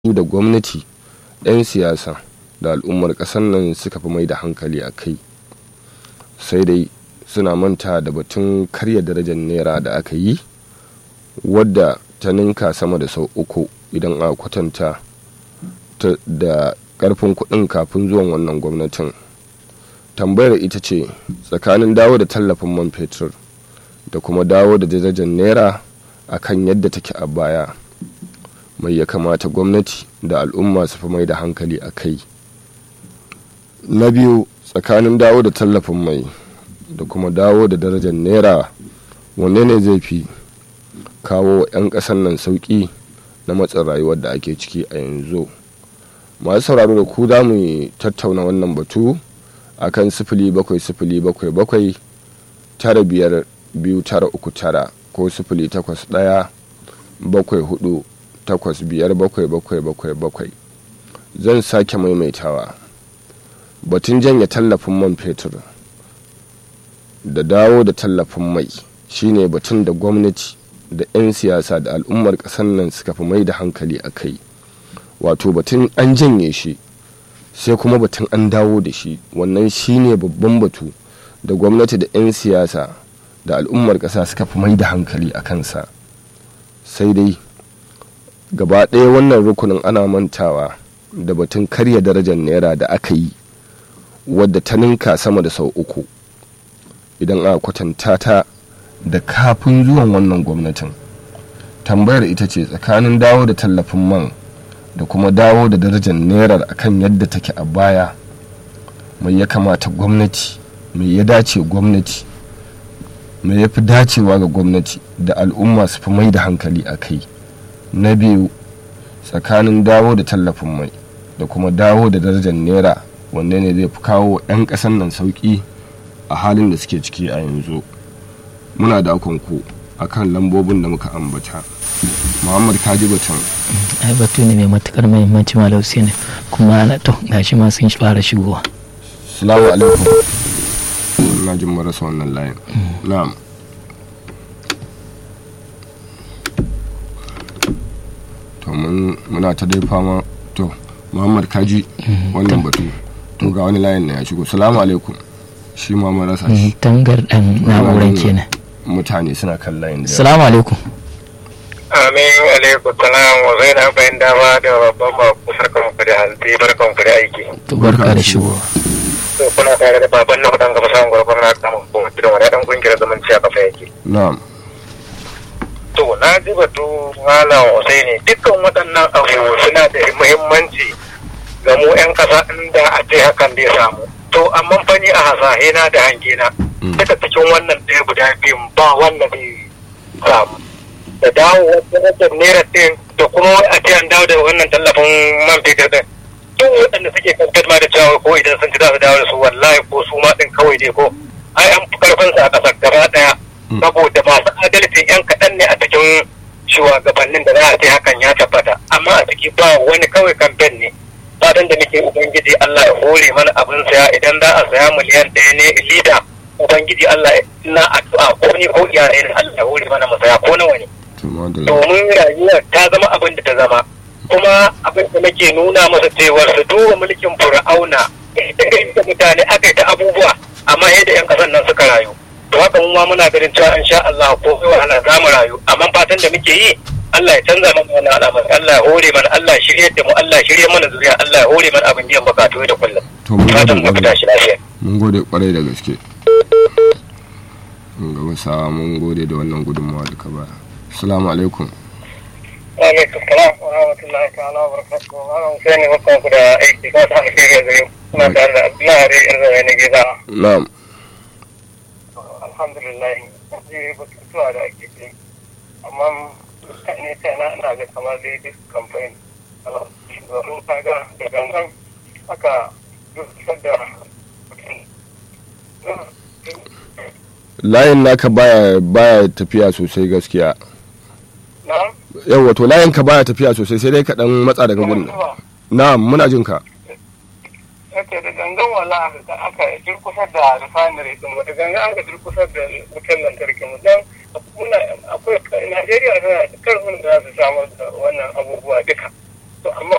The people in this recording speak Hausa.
su da gwamnati 'yan siyasa da al'ummar ƙasar nan suka fi mai da hankali a kai sai dai suna manta da batun karya darajar naira da aka yi wadda ta ninka sama da sau uku idan a kwatanta da karfin kuɗin kafin zuwan wannan gwamnatin tambayar ita ce tsakanin dawo da tallafin man fetur da kuma dawo da darajar naira a kan yadda take a baya mai ya kamata gwamnati da al'umma su fi mai da hankali a kai na biyu tsakanin dawo da tallafin mai da kuma dawo da darajar naira wanne ne zai fi kawo 'yan ƙasar nan sauƙi na matsin rayuwar da ake ciki a yanzu masu sauraro da ku za mu tattauna wannan batu a kan sifili bakwai sifili bakwai bakwai tara biyar biyu tara uku tara ko sifili takwas ɗaya bakwai hudu takwas biyar bakwai bakwai bakwai bakwai zan sake maimaitawa batun janye tallafin man fetur da dawo da tallafin mai shine batun da gwamnati da 'yan siyasa da al'ummar ƙasar nan suka fi mai da hankali a kai wato batun an janye shi sai kuma batun an dawo da shi wannan shine babban batu da gwamnati da 'yan siyasa da al'ummar ƙasa suka fi mai da hankali a kansa sai dai gaba ɗaya wannan rukunin ana mantawa da batun karya darajar naira da aka yi wadda ta ninka sama da sau uku idan a kwatanta ta da kafin zuwan wannan gwamnatin tambayar ita ce tsakanin dawo da tallafin man da kuma dawo da darajar naira akan yadda take a baya mai ya kamata gwamnati mai ya dace gwamnati mai ya fi dacewa ga gwamnati da al'umma su fi mai da hankali a kai na biyu tsakanin dawo da tallafin mai da kuma dawo da darajar naira wanne ne zai fi kawo 'yan ƙasan nan sauƙi a halin da suke ciki a yanzu muna da ku a kan lambobin da muka ambata muhammad kaji batun ai batu ne mai matukar muhimmanci malausi ne kuma na to gashi ma sun fara shigowa salamu alaikum na jin marasa wannan layin na'am to muna ta dai fama to muhammad kaji wannan batu to ga wani layin na ya shigo salamu alaikum shi ma marasa shi tangar dan na'urar kenan mutane suna kan layin da salamu alaikum amin alaikum salam wa zai na bayan dama da babban baku sarkan ku da hanzi barkan ku da aiki to barka da shigo to kuna tare da baban na hudan gaba samun gwargwar na kama ko da wani dan kungiyar zumunci a kafa yake na'am to na ji batu malam Usaini dukkan waɗannan abubuwa suna da muhimmanci ga mu 'yan ƙasa inda a ce hakan zai samu to amma fani a hasahe na da hange na duka cikin wannan ɗaya guda biyun ba wanda zai samu da dawo wajen naira ɗin da kuma a ce an dawo da wannan tallafin man fetur ɗin duk waɗanda suke kankan ma da cewa ko idan sun ci za su dawo da su wallahi ko su ma ɗin kawai ne ko ai an fi karfin sa a ƙasar gaba ɗaya saboda masu adalcin yan kaɗan ne a cikin shugabannin da za a ce hakan ya tabbata amma a ciki ba wani kawai kamfen ne fatan da nake ubangiji Allah ya hore mana abin saya idan za a saya miliyan ɗaya ne lita ubangiji Allah na addu'a ko ni ko iyaye ne Allah ya hore mana masaya ko nawa ne domin rayuwar ta zama abin da ta zama kuma abin da nake nuna masa cewar su duba mulkin fir'auna da mutane aka yi ta abubuwa amma yadda yan kasan nan suka rayu to haka mu ma muna ganin cewa insha Allah ko wahala za mu rayu amma fatan da muke yi Allah ya canza mana wannan al'amari Allah ya hore mana Allah ya shirye da mu Allah ya shirye mana zuriya Allah ya hore mana abin biyan bukatu da kullum to mun fatan gode mu fita shi lafiya mun gode kwarai da gaske mun ga wasa mun gode da wannan gudunmawa da ka ba assalamu alaikum wa alaikum salam wa rahmatullahi ta'ala wa barakatuhu malam sai ne bakon ku da aiki ko ta ake ga zai ina tare da Abdullahi Ari Irzai ne gida na'am alhamdulillah zai batutuwa da ake yi amma ne ta na ina ga kamar dai duk kamfani shugaban kaga da gangan aka dukkan da layin naka baya baya tafiya sosai gaskiya na yau wato layin ka baya tafiya sosai sai dai ka dan matsa daga gurin na'am muna jin ka yake da gangan wala da aka durkusar da refinery din da gangan aka durkusar da wutar lantarki mu dan muna akwai Najeriya tana da karfin da za su samar da wannan abubuwa duka to amma